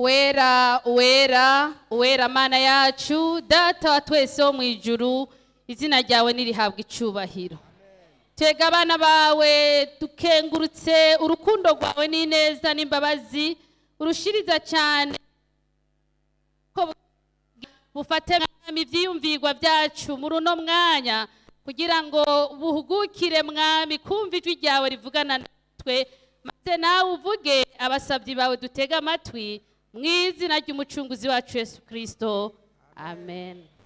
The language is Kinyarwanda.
wera wera wera mana yacu data wa twese wo mu ijuru izina ryawe nirihabwa icyubahiro tega abana bawe dukengurutse urukundo rwawe n'ineza n'imbabazi urushiriza cyane ko bufate mwami ibyiyumvirwa byacu muri uno mwanya kugira ngo buhugukire mwami kumva ijwi ryawe rivugana natwe maze nawe uvuge abasabyi bawe dutege amatwi mu izina ry'umucunguzi wacu yesu kirisito amen